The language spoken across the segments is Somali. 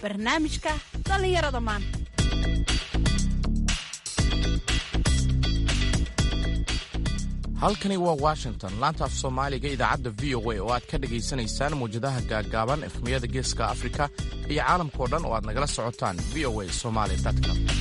barnaamijka dhallinyarada maanta halkani waa washington laanta af soomaaliga idaacadda v o a oo aad ka dhegaysanaysaan mawjadaha gaaggaaban efmiyada geeska afrika iyo caalamkao dhan oo aad nagala socotaan v o a somaly com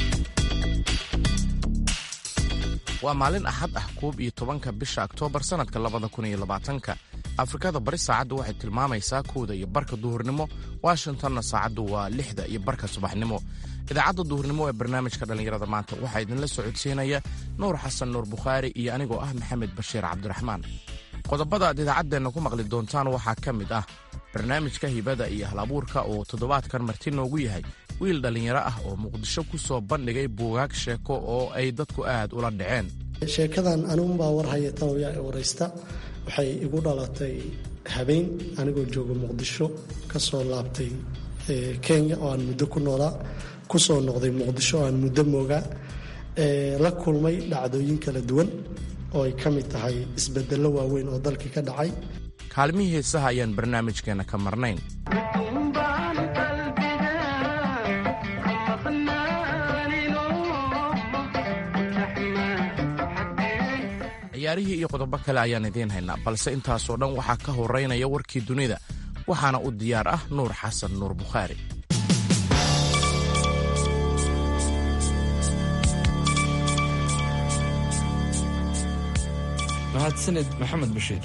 waa maalin axad ah koob iyo tobanka bisha oktoobar sannadka labada kun iyo labaatanka afrikada bari saacaddu waxay tilmaamaysaa kowda iyo barka duhurnimo washingtonna saacaddu waa lixda iyo barka subaxnimo idaacadda duhurnimo ee barnaamijka dhallinyarada maanta waxaa idinla socodsiinaya nuur xasan nuur bukhaari iyo anigoo ah maxamed bashiir cabdiraxmaan qodobada aad idaacaddeenna ku maqli doontaan waxaa ka mid ah barnaamijka hibada iyo halabuurka oo toddobaadkan marti noogu yahay wiil dhallinyaro ah oo muqdisho ku soo bandhigay buugaag sheeko oo ay dadku aad ula dhaceen sheekadan anugunbaa warhaya tawyaa i waraysta waxay igu dhalatay habeen anigoo jooga muqdisho ka soo laabtay kenya oo aan muddo ku noolaa ku soo noqday muqdisho oo aan muddo moogaa la kulmay dhacdooyin kala duwan oo ay ka mid tahay isbedello waaweyn oo dalkii ka dhacay kaalmihii heesaha ayaan barnaamijkeenna ka marnayn ciyaarihii iyo qodobo kale ayaan idiin haynaa balse intaasoo dhan waxaa ka horeynaya warkii dunida waxaana u diyaar ah nuur xasan nuur bukhaari mahadsanid maxamed bashiir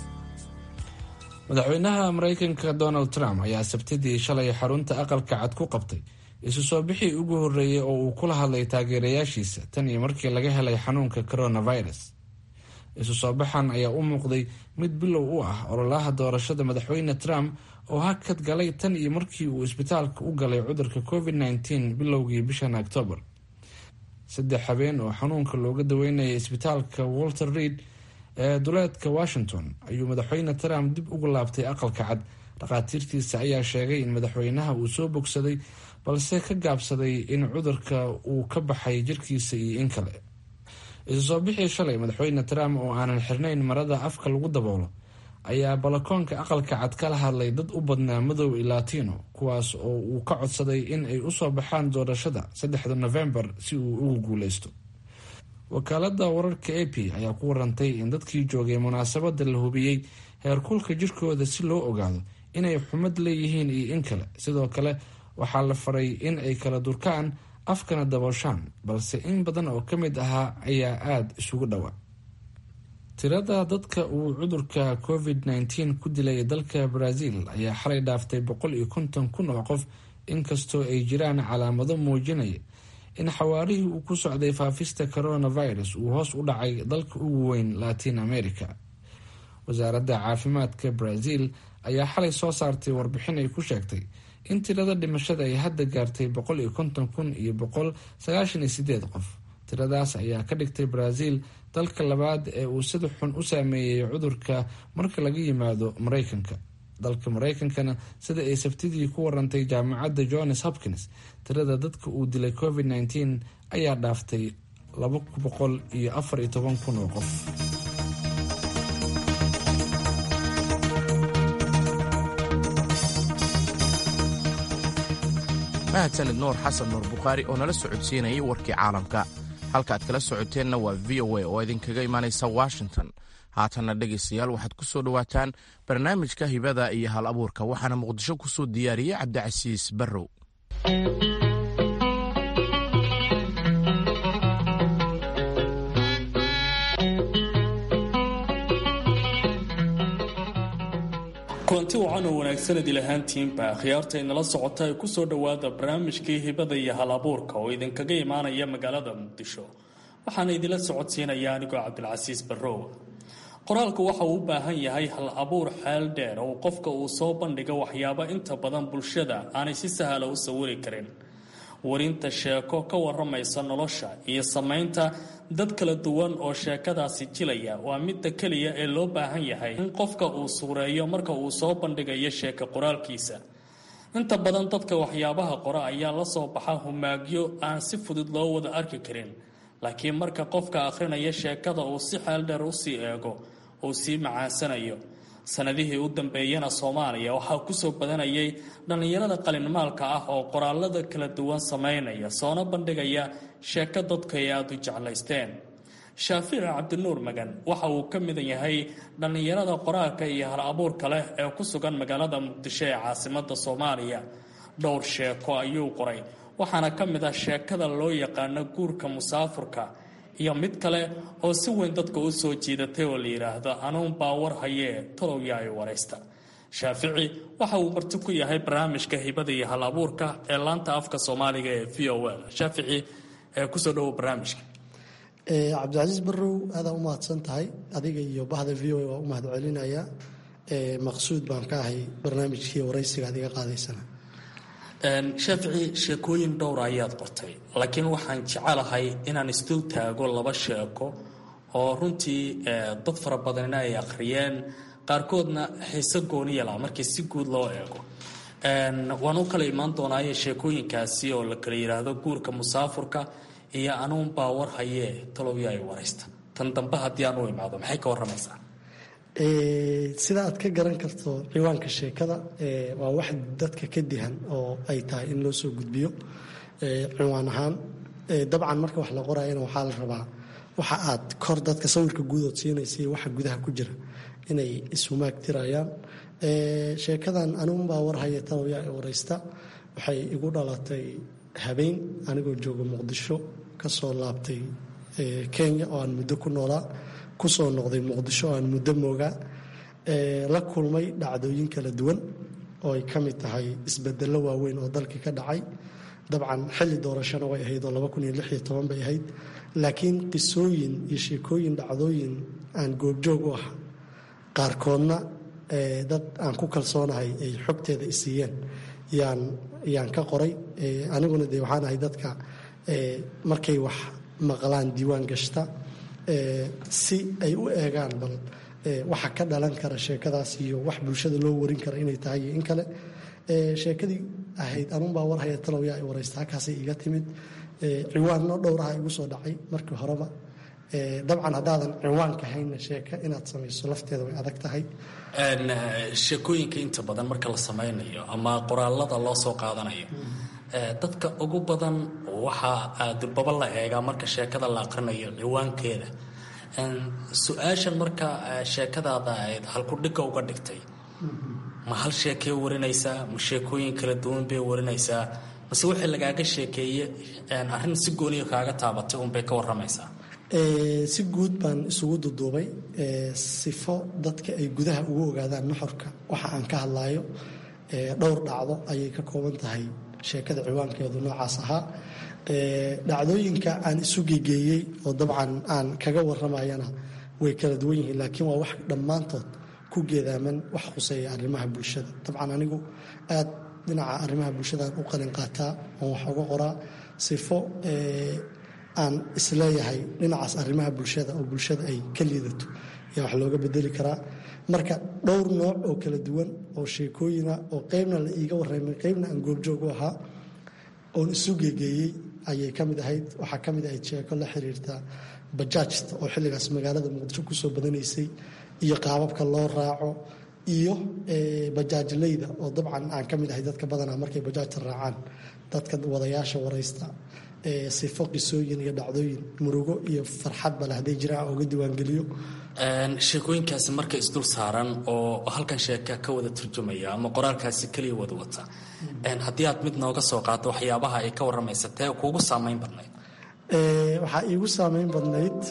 madaxweynaha maraykanka donald trump ayaa sabtidii shalay xarunta aqalka cad ku qabtay isu soo bixii ugu horreeyey oo uu kula hadlay taageerayaashiisa tan iyo markii laga helay xanuunka coronavirus isu soo baxan ayaa u muuqday mid bilow u ah ololaha doorashada madaxweyne trump oo hakad galay tan iyo markii uu isbitaalka u galay cudurka covid nteen bilowgii bishan octoobar saddex habeen oo xanuunka looga daweynayay isbitaalka walter reid ee duleedka washington ayuu madaxweyne trump dib ugu laabtay aqalka cad dhakhaatiirtiisa ayaa sheegay in madaxweynaha uu soo bogsaday balse ka gaabsaday in cudurka uu ka baxay jirkiisa iyo in kale isu soo bixii shalay madaxweyne trump oo aanan xirnayn marada afka lagu daboolo ayaa balakoonka aqalka cad kala hadlay dad u badnaa madow i latino kuwaas oo uu ka codsaday in ay usoo baxaan doorashada saddexda novembar si uu ugu guuleysto wakaalada wararka a p ayaa ku warantay in dadkii joogay munaasabada la hubiyey heerkulka jirkooda si loo ogaado inay xumad leeyihiin iyo in kale sidoo kale waxaa la faray in ay kala durkaan afkana dabooshaan balse in badan oo ka mid ahaa ayaa aada isugu dhowaa tirada dadka uu cudurka covid nteen ku dilay dalka brazil ayaa xalay dhaaftay boqol iyo konton kun oo qof inkastoo ay jiraan calaamado muujinaya in xawaarihii uu ku socday faafista coronavirus uu hoos u dhacay dalka ugu weyn latin america wasaaradda caafimaadka brazil ayaa xalay soo saartay warbixin ay ku sheegtay in tirada dhimashada ay hadda gaartay boqol iyo konton kun iyo boqol sagaashan iyo sideed qof tiradaas ayaa ka dhigtay brazil dalka labaad ee uu sida xun u saameeyey cudurka marka laga yimaado mareykanka dalka mareykankana sida ay sabtidii ku warantay jaamacadda johns hopkins tirada dadka uu dilay covid nteen ayaa dhaaftay laba boqol iyo afar iyo toban kun oo qof mahadsanid nuur xasan nuur bukhaari oo nala socodsiinayay warkii caalamka halkaaad kala socoteenna waa v o a oo idinkaga imaanaysa washington haatanna dhegaystayaal waxaad ku soo dhowaataan barnaamijka hibada iyo hal abuurka waxaana muqdisho ku soo diyaariyey cabdicasiis barrow kulanti wacan oo wanaagsanad ilahaantiinba khiyaarta inala socota ee kusoo dhowaada barnaamijkii hibada iyo hal abuurka oo idinkaga imaanaya magaalada muqdisho waxaana idinla socodsiinaya anigoo cabdilcasiis barrow qoraalku waxa uu u baahan yahay hal abuur xeel dheer oo qofka uu soo bandhiga waxyaabo inta badan bulshada aanay si sahla u sawiri karin warinta sheeko ka waramaysa nolosha iyo samaynta dad kala duwan oo sheekadaasi jilaya waa midda keliya ee loo baahan yahay in qofka uu suureeyo marka uu soo bandhigayo sheeko qoraalkiisa inta badan dadka waxyaabaha qora ayaa la soo baxa humaagyo aan si fudud loo wada arki karin laakiin marka qofka akhrinaya sheekada uu si xeel dheer usii eego uu sii macaansanayo sanadihii u dambeeyana soomaaliya waxaa kusoo badanayay dhallinyarada qalinmaalka ah oo qoraalada kala duwan samaynaya soona bandhigaya sheeko dadku ay aada u jeclaysteen shaafici cabdinuur magan waxa uu ka mid yahay dhallinyarada qoraalka iyo hal abuurka leh ee ku sugan magaalada muqdisho ee caasimada soomaaliya dhowr sheeko ayuu qoray waxaana ka mid ah sheekada loo yaqaano guurka musaafurka iyo mid kale oo si weyn dadka u soo jiidatay oo la yidhaahdo anuun baa war hayee tolowya ay waraysta shaafici waxa uu marti ku yahay barnaamijka hibada iyo hal abuurka ee laanta afka soomaaliga ee v o l shaafici ee kusoo dhowo barnaamijka cabdicasiis barrow aadaa u mahadsan tahay adiga iyo bahda v o a waa u mahad celinaya maqsuud baan ka ahay barnaamijkii waraysiga ad iga qaadaysana shaafici sheekooyin dhowra ayaad qortay laakiin waxaan jecelahay inaan isdul taago laba sheeko oo runtii dad fara badanina ay akhriyeen qaarkoodna xiise gooniyala markii si guud loo eego waan u kala imaan doonaaye sheekooyinkaasi oo la kala yidhaahdo guurka musaafurka iyo anuun baa war hayee talowya ay waraysta tan dambe haddii aan u imaado maxay ka warramaysaa sida aad ka garan karto ciwaanka sheekada waa wax dadka ka dihan oo ay tahay in loo soo gudbiyo ciwaan ahaan dabcan marka wax la qorayana waxaa la rabaa waxa aad kor dadka sawirka guudood siinaysa iyo waxa gudaha ku jira inay ishumaag tirayaan sheekadan anuunbaa war haya talowya ee waraysta waxay igu dhalatay habeen anigoo jooga muqdisho kasoo laabtay kenya oo aan muddo ku noolaa kusoo noqday muqdisho oo aan muddo moogaa la kulmay dhacdooyin kala duwan oo ay ka mid tahay isbedello waaweyn oo dalkii ka dhacay dabcan xilli doorashona way ahayd oo bay ahayd laakiin qisooyin iyo sheekooyin dhacdooyin aan goobjoog u ah qaarkoodna dad aan ku kalsoonahay ay xogteeda isiiyeen yaan ka qoray aniguna de waxaan ahay dadka markay wax maqlaan diiwaan gashta si ay u eegaan bal waxa ka dhalan kara sheekadaas iyo wax bulshada loo warin kara inay tahay iyo in kale sheekadii ahayd anuunbaa war haya talowya ay waraysta halkaasay iga timid ciwaanno dhowraha igu soo dhacay markii horeba dabcan haddaadan ciwaanka haynna sheeka inaad samayso lafteeda way adag tahay sheekooyinka inta badan marka la samaynayo ama qoraalada loo soo qaadanayo dadka ugu badan waxaa durbaba la eegaa marka sheekada la aqrinayo ciwaankeeda su-aashan marka sheekadaada ayd halkudhigga uga dhigtay ma hal sheekee warinaysaa ma sheekooyin kala duwan bay warinaysaa mase wixii lagaaga sheekeeye arrin si gooniya kaaga taabatay unbay ka waramaysaa si guud baan isugu duduubay sifo dadka ay gudaha ugu ogaadaan nuxurka waxa aan ka hadlaayo dhowr dhacdo ayay ka kooban tahay sheekada ciwaankeedu noocaas ahaa dhacdooyinka aan isu gegeeyey oo dabcan aan kaga waramayana way kala duwan yihiin laakiin waa wax dhammaantood ku geedaaman wax khuseeya arrimaha bulshada dabcan anigu aad dhinaca arrimaha bulshadaan u qalin qaataa oon wax uga qoraa sifo aan isleeyahay dhinacaas arrimaha bulshada oo bulshada ay ka liidato ayaa wax looga bedeli karaa marka dhowr nooc oo kala duwan oo sheekooyina oo qeybna la iiga warramay qeybna aan goobjoog u ahaa oon isu geegeeyey ayay ka mid ahayd waxaa ka mid ahayd sheeko la xiriirta bajaajta oo xilligaas magaalada muqdisho kusoo badanaysay iyo qaababka loo raaco iyo bajaajleyda oo dabcan aan ka mid ahay dadka badanaa markay bajaajta raacaan dadka wadayaasha waraysta sifo qisooyin iyo dhacdooyin murugo iyo farxadba leh hadday jiraan ooga diiwaangeliyo sheekooyinkaasi marka isdul saaran oo halkan sheeka ka wada turjumaya ama qoraalkaasi keliya wada wata haddii aad mid nooga soo qaato waxyaabaha ay ka waramaysa tee kuugu saamayn badnayd waxaa iigu saamayn badnayd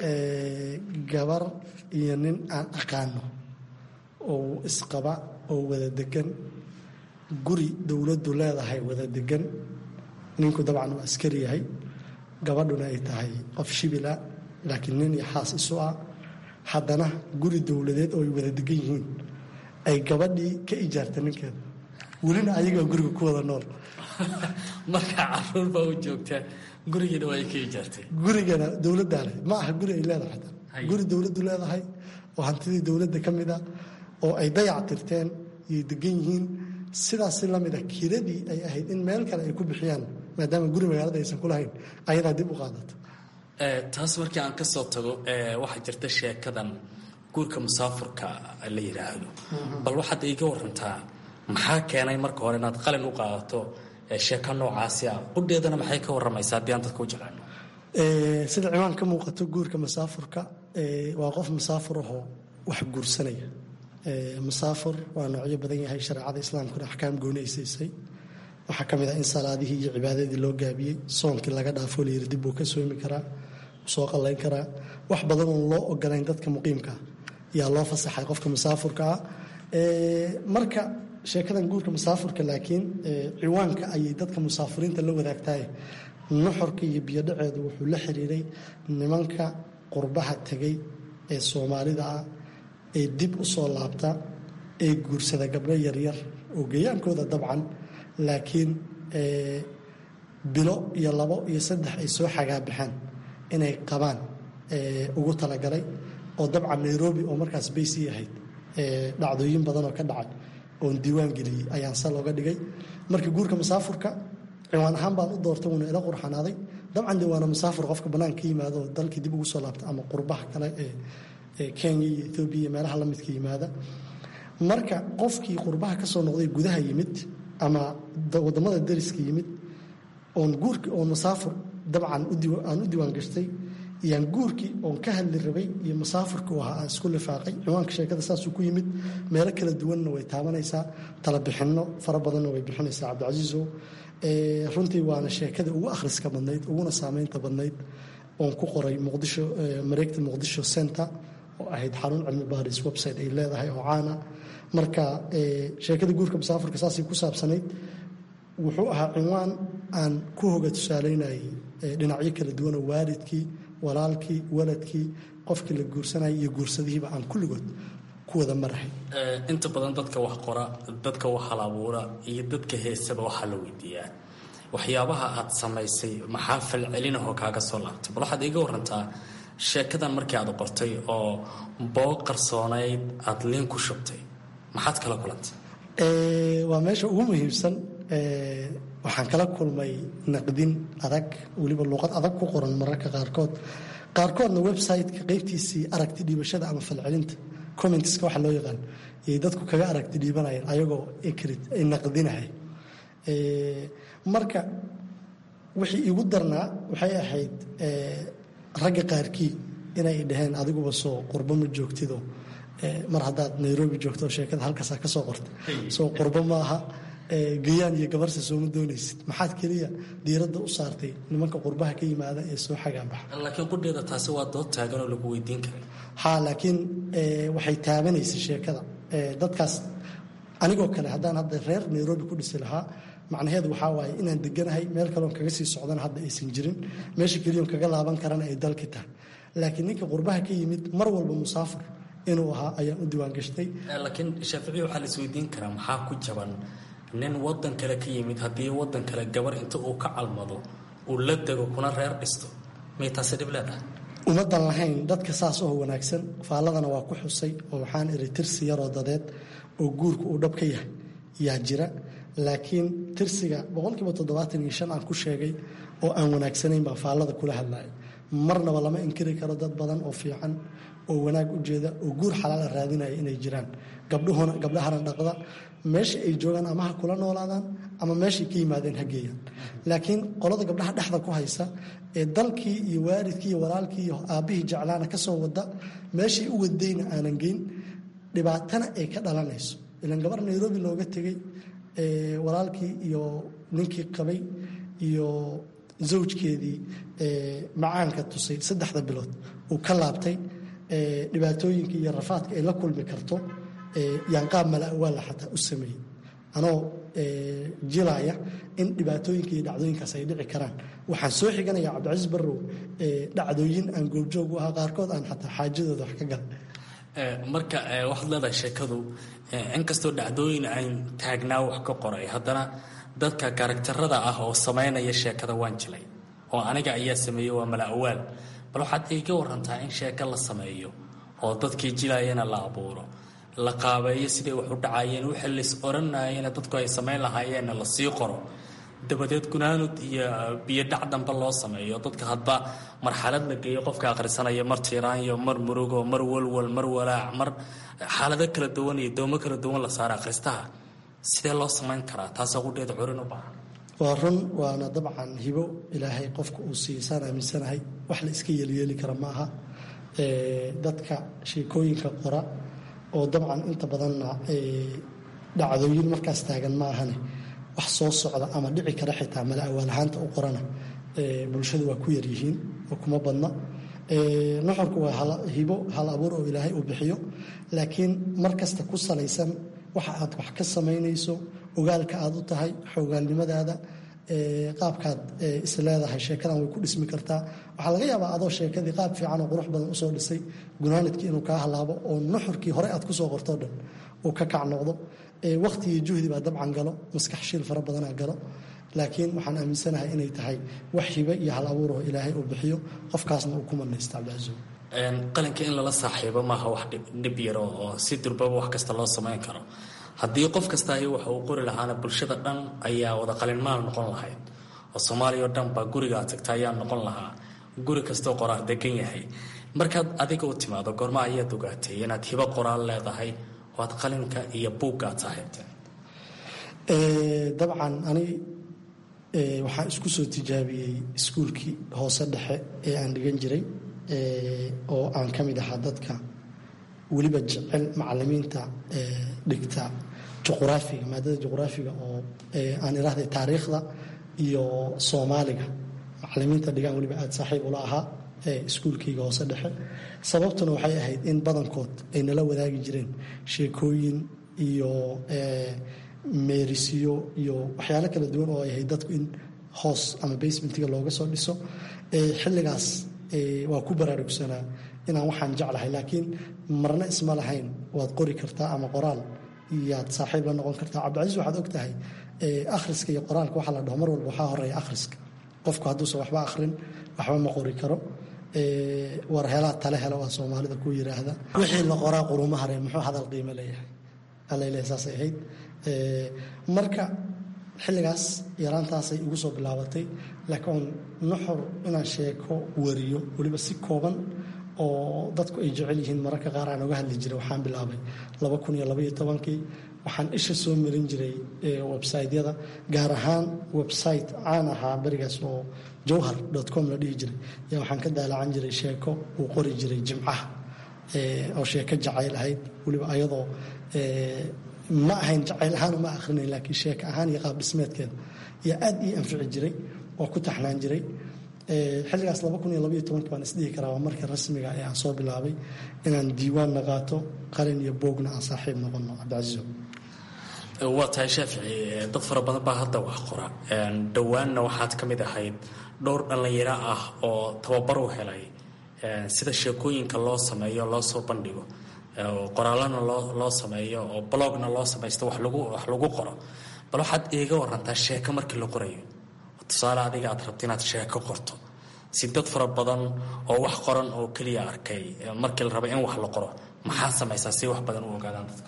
gabar iyo nin aan aqaano oo isqaba oo wada degan guri dowladdu leedahay wada degan ninku dabcan uu askari yahay gabadhuna ay tahay qof shibila laakiin nin iyo xaas isu ah haddana guri dowladeed oo ay wada degan yihiin ay gabadhii ka ijaarta ninkeeda welina ayagaa guriga ku wada nool marka caruur baa u joogtaa gurigiina waa ay ka ijaartay gurigana dowladdaa leh ma aha guri ay leedahay xataa guri dowladdu leedahay oo hantidii dowladda ka mid a oo ay dayac tirteen iyay degan yihiin sidaasi lamid ah kiradii ay ahayd in meel kale ay ku bixiyaan maadaama guri magaalada aysan ku lahayn ayadaa dib u qaadato taas markii aan ka soo tago waxaa jirta sheekadan guurka musaafurka la yidhaahdo bal waxaad iiga warantaa maxaa keenay marka hore inaad qalin u qaadato sheeko noocaasi ah qudheedana maxay ka waramaysaa haddii aan dadka u jeclaano sida ciwaan ka muuqato guurka masaafurka waa qof masaafur ahoo wax guursanaya masaafur waa noocyo badan yahay shareecada islaamkuna axkaam gooni ay siisay waxaa ka mid ah in salaadihii iyo cibaadadii loo gaabiyey soonkii laga dhaafo layiri dib buu ka soomi karaa soo qallayn karaa wax badan oon loo ogolayn dadka muqiimkaa yaa loo fasaxay qofka masaafurka ah marka sheekadan guurka masaafurka laakiin ciwaanka ayay dadka musaafiriinta la wadaagtahay nuxurka iyo biyodhaceedu wuxuu la xiriiray nimanka qurbaha tegay ee soomaalida ah ee dib u soo laabta ee guursada gabdho yaryar oo gayaankooda dabcan laakiin bilo iyo labo iyo saddex ay soo xagaabaxaan inay qabaan ugu talagalay oo dabcan nairobi oo markaas baysii ahayd dhacdooyin badan oo ka dhacay oon diiwaan geliyey ayaan sal oga dhigay marka guurka masaafurka ciwaan ahaan baan u doortay wuuna ila qurxanaaday dabcan de waana masaafur qofka banaanka ka yimaado oo dalkii dib ugu soo laabta ama qurbaha kale ee kenya iyo ethoobiya iyo meelaha la midka yimaada marka qofkii qurbaha ka soo noqday gudaha yimid ama wadamada dariska yimid oon guurki oon masaafur dabcan aan u diiwaan gashtay iyaan guurkii oon ka hadli rabay iyo masaafurka u ahaa aan isku lifaaqay ciwaanka sheekada saasuu ku yimid meelo kala duwanna way taabanaysaa talabixinno fara badanna way bixinaysaa cabdicasiiso runtii waana sheekada ugu akhriska badnayd uguna saameynta badnayd oon ku qoray muqdisho mareegta muqdisho center oo ahayd xarun cilmi baaris website ay leedahay oo caana marka sheekada guurka masaafurka saasay ku saabsanayd wuxuu ahaa cinwaan aan ku hoga tusaalaynayay dhinacyo kala duwanoo waalidkii walaalkii waladkii qofkii la guursanayay iyo guursadihiiba aan kulligood ku wada marahay inta badan dadka wax qora dadka wax halabuura iyo dadka heesaba waxaa la weydiiyaa waxyaabaha aad samaysay maxaa falcelinahoo kaaga soo laabtay bal waxaad iiga warantaa sheekadan markii aad qortay oo boog qarsoonayd aada liin ku shubtay maxaad kala kulantay waa meesha ugu muhiimsan waxaan kala kulmay naqdin adag weliba luuqad adag ku qoran mararka qaarkood qaarkoodna website-ka qeybtiisii aragti dhiibashada ama falcelinta commenteska waxa loo yaqaan yay dadku kaga aragti dhiibanayeen ayagoo ekrid ay naqdinahay marka wixii igu darnaa waxay ahayd ragga qaarkii inay dhaheen adiguba soo qurbo ma joogtido mar haddaad nairobi joogto sheekada halkaasaa ka soo qorta soo qurbo maaha gayaan iyo gabarsa sooma doonaysid maxaad keliya diiradda u saartay nimanka qurbaha ka yimaada ee soo xagaanbaxa laakiin qudheeda taasi waa dood taagan oo lagu weydiin karay ha laakiin waxay taabanaysa sheekada dadkaas anigoo kale haddaan hadda reer nairobi ku dhisi lahaa macnaheedu waxaa waaye inaan deganahay meel kaleon kaga sii socdana hadda aysan jirin meesha keliyon kaga laaban karana ay dalki tahay laakiin ninka qurbaha ka yimid mar walba musaafir inuu ahaa ayaan u diiwaan gashtay laakiin shaaficiya waxaa la isweydiin karaa maxaa ku jaban nin wadan kale ka yimid haddii wadan kale gabar inta uu ka calmado uu la dego kuna reer dhisto miyay taasi dhib leedahay umadan lahayn dadka saas oo wanaagsan faalladana waa ku xusay oo waxaan iri tirsi yaroo dadeed oo guurka uu dhab ka yahay yaa jira laakiin tirsiga boqolkiiba toddobaatan iyo shan aan ku sheegay oo aan wanaagsanayn baan faallada kula hadlaya marnaba lama inkiri karo dad badan oo fiican oo wanaag u jeeda oo guur xalaala raadinaya inay jiraan gabdhuhuna gabdhahana dhaqda meesha ay joogaan ama ha kula noolaadaan ama meeshay ka yimaadeen ha geeyaan laakiin qolada gabdhaha dhexda ku haysa ee dalkii iyo waalidkii iyo walaalkii iyo aabbihii jeclaana ka soo wada meeshay u wadayna aanan geyn dhibaatana ay ka dhalanayso ilan gabar nairobi looga tegey walaalkii iyo ninkii qabay iyo zawjkeedii macaanka tusay saddexda bilood uu ka laabtay dhibaatooyinka iyo rafaadka ay la kulmi karto yaanqaab mala'waala xataa u sameeyey anoo jilaya in dhibaatooyinka iyo dhacdooyinkaas ay dhici karaan waxaan soo xiganaya cabdicasiis barrow dhacdooyin aan goobjoog u ahaa qaarkood aan xataa xaajadooda wax ka gal marka waxaad leedahay sheekadu inkastoo dhacdooyin aan taagnaa wax ka qoray haddana dadka karakterada ah oo samaynaya sheekada waan jilay oo aniga ayaa sameeyey waa mala'waal bal waxaad iga warantaa in sheeko la sameeyo oo dadkii jilayana la abuuro la qaabeeyo siday wax u dhacayeen wixii lays oranayena dadku ay samayn lahaayeenna la sii qoro dabadeed gunaanud iyo biyo dhac dambe loo sameeyo dadka hadba marxalad la geeyo qofka akhrisanaya mar tiiraanyo mar murugo mar walwal mar walaac mar xaalado kala duwan iyo doomo kala duwan la saara akhristaha sidee loo samayn karaa taasoo qudheeda curin u baahan waa run waana dabcan hibo ilaahay qofka uu siisaan aaminsanahay wax la iska yeelyeeli kara ma aha dadka sheekooyinka qora oo dabcan inta badanna dhacdooyin markaas taagan ma ahane wax soo socda ama dhici kara xitaa mala awaal ahaanta u qorana bulshadu waa ku yaryihiin oo kuma badna nuxurku waa hibo hal abuur oo ilaahay uu bixiyo laakiin mar kasta ku salaysan waxa aad wax ka samaynayso ogaalka aad u tahay xoogaalnimadaada qaabkaad is leedahay sheekadan way ku dhismi kartaa waxaa laga yaabaa adoo sheekadii qaab fiican oo qurux badan usoo dhisay gunaanadkii inuu kaa halaabo oo nuxurkii hore aad kusoo qortoo dhan uu ka kac noqdo waqti iyo juhdi baa dabcan galo maskax shiil fara badanaa galo laakiin waxaan aaminsanahay inay tahay wax hibe iyo hal abuuroo ilaahay uu bixiyo qofkaasna uu ku manaysta cabdicaziim qalinka in lala saaxiibo maaha wax dhib yaro oo si durbaba wax kasta loo samayn karo haddii qof kasta ay waxa uu qori lahaana bulshada dhan ayaa wada qalinmaal noqon lahayd oo soomaaliya oo dhan baa gurigaa tagta ayaa noqon lahaa guri kastoo qoraal degan yahay markaad adiga u timaado goorma ayaad ogaatay inaad hibo qoraal leedahay oo aad qalinka iyo buuggaad saaxiibtay dabcan ani waxaan isku soo tijaabiyey iskuulkii hoose dhexe ee aan dhigan jiray oo aan ka mid ahaa dadka weliba jecel macalimiinta dhigta juquraafiga maadada juquraafiga oo aan irahday taariikhda iyo soomaaliga macalimiinta dhigaan weliba aada saaxiib ula ahaa iskuulkayga hoose dhexe sababtuna waxay ahayd in badankood ay nala wadaagi jireen sheekooyin iyo meerisiyo iyo waxyaalo kala duwan oo ay ahayd dadku in hoos ama basementiga looga soo dhiso xilligaas waa ku baraarugsanaa inaan waxaan jeclahay laakiin marna isma lahayn waad qori kartaa ama qoraal iyaad saaxiib la noqon kartaa cabdicasiis waxaad og tahay akhriska iyo qoraalka waxaa la dhaho mar walba waxaa horeeya akhriska qofku hadduusan waxba akhrin waxba ma qori karo war helaa tale helo waa soomaalida ku yiraahda wixii la qoraa quruma hare muxuu hadal qiimo leeyahay alale saasay ahayd marka xilligaas yaraantaasay igu soo bilaabatay laakiin nuxur inaan sheeko wariyo weliba si kooban oo dadku ay jecel yihiin mararka qaar aan oga hadli jiray waxaan bilaabay laba kun iyo labaiyo tobankii waxaan isha soo marin jiray websaytyada gaar ahaan website caan ahaa berigaas oo jowhar com la dhihi jiray yaa waxaan ka daalacan jiray sheeko uu qori jiray jimcaha oo sheeko jacayl ahayd weliba ayadoo ma ahayn jacayl ahaan uma akrinayn laakiin sheeko ahaan iyo qaab dhismeedkeeda yaa aad ii anfici jiray oo ku taxnaan jiray xilligaas laba kun iyo labaiyo tobanki baan isdhihi karaa waa markii rasmiga ee aan soo bilaabay inaan diiwaanna qaato qalin iyo boogna aan saaxiib noqono cabdicasiiso waa tahay shaafici dad fara badan baa hadda wax qora dhowaanna waxaad ka mid ahayd dhowr dhallinyaro ah oo tababar u helay sida sheekooyinka loo sameeyo loo soo bandhigo qoraalana loo sameeyo oo blogna loo samaysto wax lagu qoro bal waxaad iiga warantaa sheeko markii la qorayo tusaale adiga aad rabta inaad sheeko qorto si dad fara badan oo wax qoran oo keliya arkay markii la raba in wax la qoro maxaa samaysaa si wax badan u ogaadaan dadka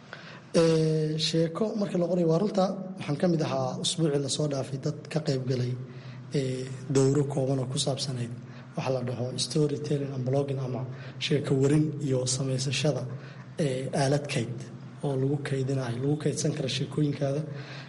sheeko markii la qorayo waa runta waxaan ka mid ahaa usbuucii lasoo dhaafay dad ka qaybgalay dowro kooban oo ku saabsanayd waxa la dhaho story telling and blogging ama sheeko warin iyo samaysashada aalad kayd oo lagu kaydinayo lagu kaydsan kara sheekooyinkaada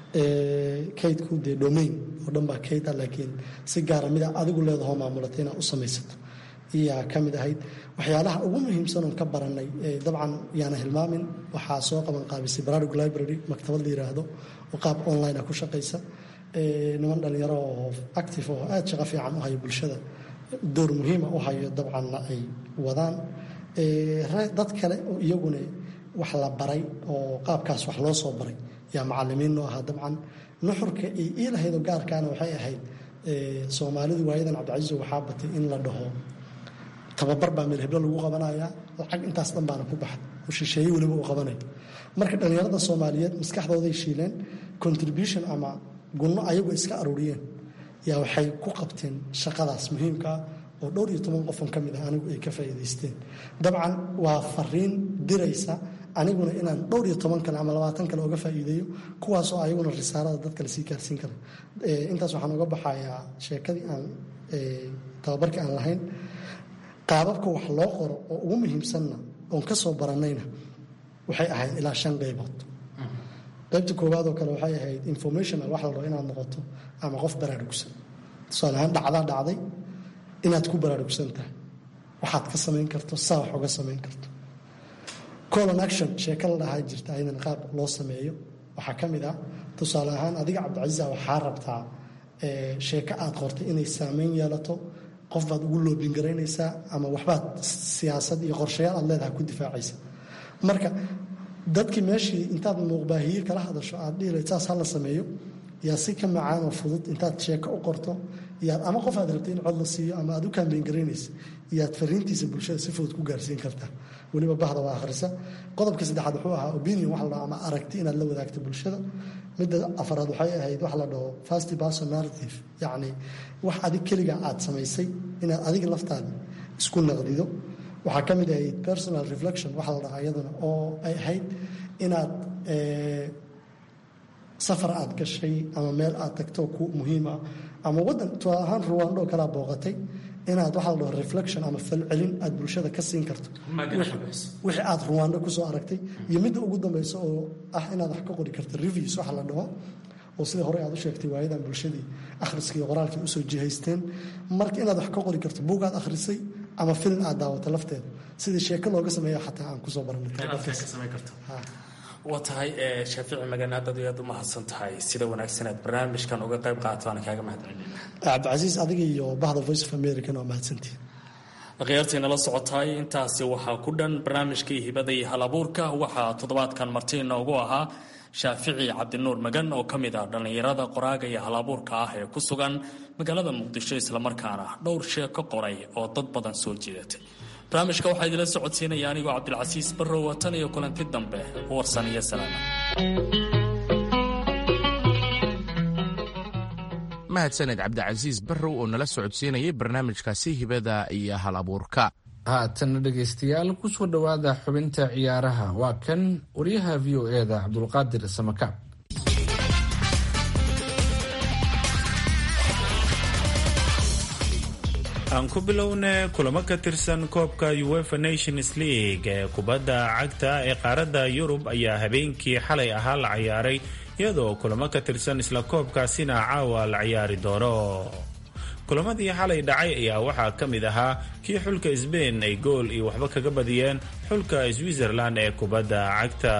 kaydku dee domain oo dhan baa kayda laakiin si gaara mida adigu leedaho maamulata inaad u samaysato iyaa ka mid ahayd waxyaalaha ugu muhiimsan oon ka baranay dabcan yaana hilmaamin waxaa soo qaban qaabisay bararug library maktabad la yiraahdo oo qaab online ah ku shaqaysa niman dhalinyaro oo active oo aada shaqo fiican u hayo bulshada door muhiima u hayo dabcanna ay wadaan dad kale oo iyaguna wax la baray oo qaabkaas wax loo soo baray yaa macalimiin noo ahaa dabcan nuxurka ay ii lahaydoo gaarkaana waxay ahayd soomaalidu waayadan cabdicasiiso waxaa batay in la dhaho tababar baa meel heblo lagu qabanayaa lacag intaas dhan baana ku baxay oo shisheeye weliba uu qabanayo marka dhallinyarada soomaaliyeed maskaxdooday shiileen contribution ama gunno ayagu iska aruuriyeen yaa waxay ku qabteen shaqadaas muhiimkaa oo dhowr iyo toban qofon ka mid ah anigu ay ka faa'iidaysteen dabcan waa fariin diraysa aniguna inaan dhowr iyo toban kale ama labaatan kale oga faa'iideeyo kuwaasoo ayaguna risaarada dad kale sii gaarsiin kara intaas waxaan uga baxayaa sheekadii aan tababarkii aan lahayn qaababka wax loo qoro oo ugu muhiimsanna oon ka soo baranayna waxay ahayd ilaa shan qaybood qaybta koowaad oo kale waxay ahayd informational wax la rabo inaad noqoto ama qof baraarugsan tusaale ahaan dhacdaa dhacday inaad ku baraarugsan tahay waxaad ka samayn karto saa wax uga samayn karto colon action sheeko la dhahaa jirta ayadana qaab loo sameeyo waxaa ka mid ah tusaale ahaan adiga cabdicasiisa waxaa rabtaa sheeko aad qortay inay saameyn yeelato qof baad ugu loobin garaynaysaa ama waxbaad siyaasad iyo qorshayaal aad leedahay ku difaacaysa marka dadkii meeshii intaad muuqbaahiye kala hadasho aad dhihilayd saas hala sameeyo yaa si ka macaan oo fudud intaad sheeko u qorto yaad ama qof aad rabtay in cod la siiyo ama aad u kaambeyn garaynaysa yaad fariintiisa bulshada si fudud ku gaarsiin kartaa weliba bahda waa akhrisa qodobka saddexaad wuxuu ahaa opinion wax la dhaho ama aragti inaad la wadaagto bulshada midda afaraad waxay ahayd wax la dhaho fast person narrative yacni wax adig keliga aad samaysay inaad adiga laftaada isku naqdido waxaa ka mid ahayd personal reflection waxa la dhahaa iyaduna oo ay ahayd inaad safar aad gashay ama meel aad tagto ku muhiim ah ama wadan tusaale ahaan ruwaandho kalaa booqatay inaad waxa la dhaho reflection ama falcelin aad bulshada ka siin karto wixii aad ruwaandho kusoo aragtay iyo midda ugu dambeysa oo ah inaad wax ka qori karto reviews waxa la dhaho oo sida hore aad u sheegtay waayadan bulshadii akhriska iyo qoraalkii usoo jihaysteen marka inaad wax ka qori karto buug aad akhrisay ama film aad daawato lafteeda sidii sheeko looga sameeya xataa aan kusoo waa tahay shaafici magan aad aad aad u mahadsan tahay sida wanaagsan aad barnaamijkan uga qayb qaadato aan kaaga mahadcelina cabdicasiis adiga iyo bahda voice of american waa mahadsantihin akhyaartii nala socotaay intaasi waxaa ku dhan barnaamijkii hibada iyo hal abuurka waxaa toddobaadkan marti inoogu ahaa shaafici cabdinuur magan oo ka mid ah dhallinyarada qoraaga iyo hal abuurka ah ee ku sugan magaalada muqdisho islamarkaana dhowr sheeko qoray oo dad badan soo jiidatay barnaamijka waxaa idila socodsiinaya anigoo cabdilcasiis barrow watan iyo kulanti dambe warsan iyo salaama mahadsaned cabdicasiis barrow oo nala socodsiinayay barnaamijkaasi hibada iyo hal abuurka haatanna dhegaystayaal kusoo dhowaada xubinta ciyaaraha waa kan wariyaha v o e da cabdulqaadir samakaab aan ku bilowna kulamo ka tirsan koobka uefa nations league ee kubadda cagta ee qaaradda yurub ayaa habeenkii xalay ahaa la ciyaaray iyadoo kulamo ka tirsan isla koobkaasina caawa la ciyaari doono kulamadii xalay dhacay ayaa waxaa ka mid ahaa kii xulka sbain ay gool iyo waxba kaga badiyeen xulka switzerland ee kubadda cagta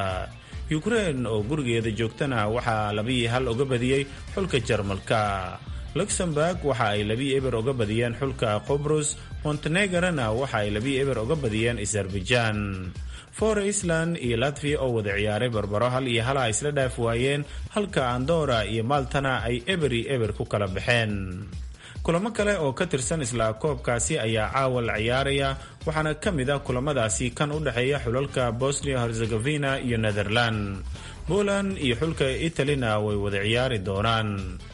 ukrein oo gurigeeda joogtana waxaa labii hal uga badiyey xulka jarmalka luxemburg waxa ay labii eber uga badiyeen xulka qobrus montenegarana waxa ay labii eber uga badiyeen azerbaijan for island iyo latvia oo wada ciyaaray barbaro hal iyo hala isla dhaaf waayeen halka andora iyo maltana ay eberi eber ku kala baxeen kulamo kale oo ka tirsan isla koobkaasi ayaa caawa la ciyaaraya waxaana ka mid ah kulamadaasi kan u dhexeeya xulalka bosnia herzegovina iyo netherland poland iyo xulka italina way wada ciyaari doonaan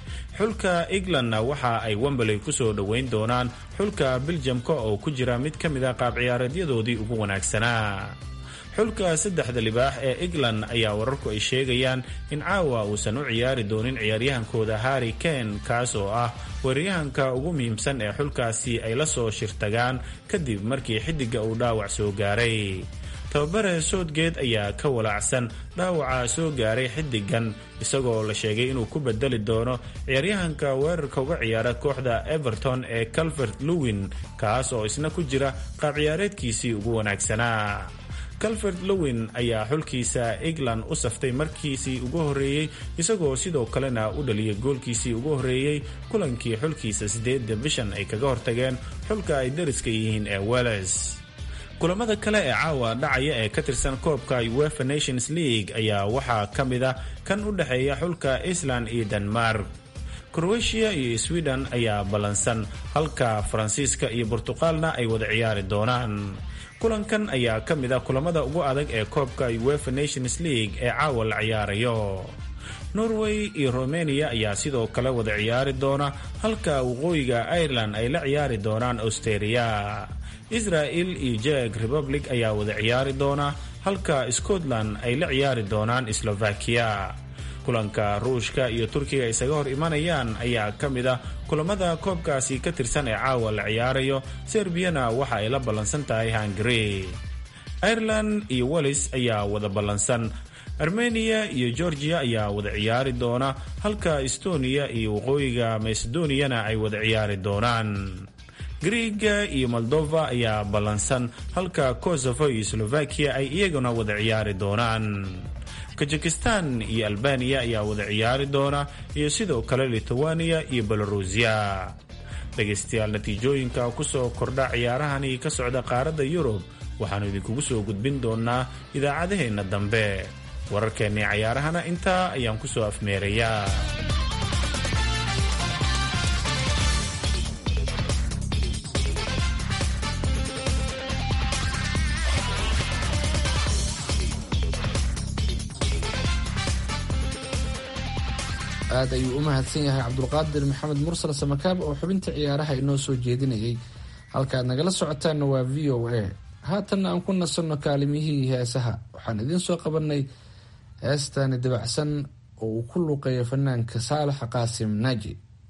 xulka englandna waxa ay wembley kusoo dhoweyn doonaan xulka beljamka oo ku jira mid ka mid a qaab ciyaareedyadoodii ugu wanaagsanaa xulka saddexda libaax ee england ayaa wararku ay sheegayaan in caawa uusan u ciyaari doonin ciyaaryahankooda harry kane kaas oo ah weeraryahanka ugu muhiimsan ee xulkaasi ay la soo shirtagaan kadib markii xidiga uu dhaawac soo gaaray tababare soodgeed ayaa ka walaacsan dhaawaca soo gaaray xidigan isagoo la sheegay inuu ku bedeli doono ciyaaryahanka weerarka uga ciyaara kooxda everton ee calvert lewin kaas oo isna ku jira qaab ciyaareedkiisii ugu wanaagsanaa calvert lewin ayaa xulkiisa england u saftay markiisii ugu horreeyey isagoo sidoo kalena u dhaliyay goolkiisii ugu horreeyey kulankii xulkiisa sideedda bishan ay kaga hortageen xulka ay dariska yihiin ee welles kulamada kale ee caawa dhacaya ee ka tirsan koobka uefa nations league ayaa waxaa ka mid ah kan u dhexeeya xulka island iyo denmark krowetiya iyo sweden ayaa ballansan halka faransiiska iyo burtuqaalna ay wada ciyaari doonaan kulankan ayaa ka mid ah kulamada ugu adag ee koobka uefa nations league ee caawa la ciyaarayo norway iyo romania ayaa sidoo kale wada ciyaari doona halka waqooyiga ireland ay la ciyaari doonaan austeria israel iyo jek republic ayaa wada ciyaari doona halka scotland ay la ciyaari doonaan slovakiya kulanka ruushka iyo turkiga isaga hor imanayaan ayaa ka mid ah kulamada koobkaasi ka tirsan ee caawa la ciyaarayo serbiyana waxa ay la ballansan tahay hungary ireland iyo wallis ayaa wada ballansan armeniya iyo georgiya ayaa wada ciyaari doona halka estoniya iyo waqooyiga macedoniyana ay wada ciyaari doonaan griega iyo moldova ayaa ballansan halka kosovo iyo slovakiya ay iyaguna wada ciyaari doonaan kazakistan iyo albaniya ayaa wada ciyaari doona iyo sidoo kale lithuania iyo belarusiya dhegaystayaal natiijooyinka kusoo kordha ciyaarahani ka socda qaaradda yurub waxaannu idinkugu soo gudbin doonaa idaacadaheenna dambe wararkeennii cayaarahana intaa ayaan ku soo afmeerayaa aad ayuu u mahadsan yahay cabdulqaadir maxamed mursal samakaab oo xubinta ciyaaraha inoo soo jeedinayay halkaad nagala socotaanna waa v o a haatanna aan ku nasanno kaalimihii heesaha waxaan idiin soo qabanay heestani dabacsan oo uu ku luuqeeyo fanaanka saalax qaasim naaji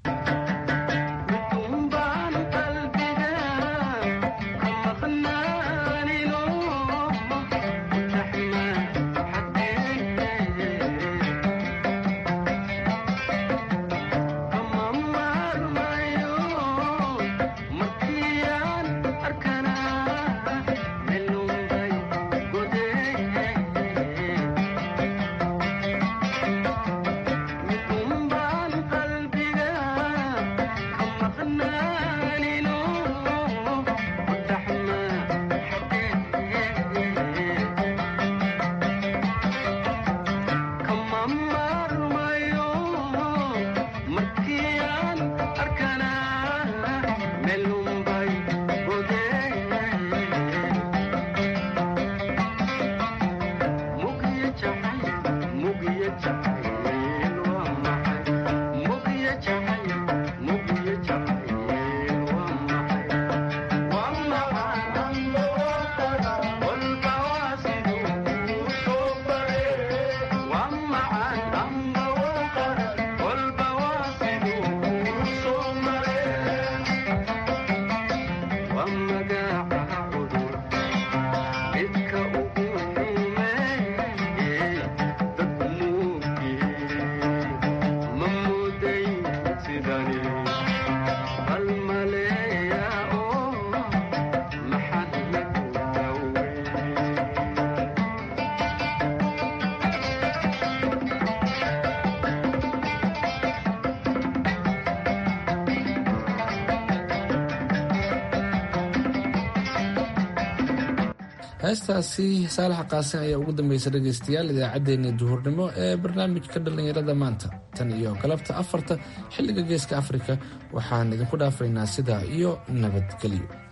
heestaasi saalax qaasin ayaa ugu dambaysa dhegaystayaal idaacaddeenii duhurnimo ee barnaamijka dhallinyarada maanta tan iyo galabta afarta xilliga geeska afrika waxaan idinku dhaafaynaa sidaa iyo nabadgelyo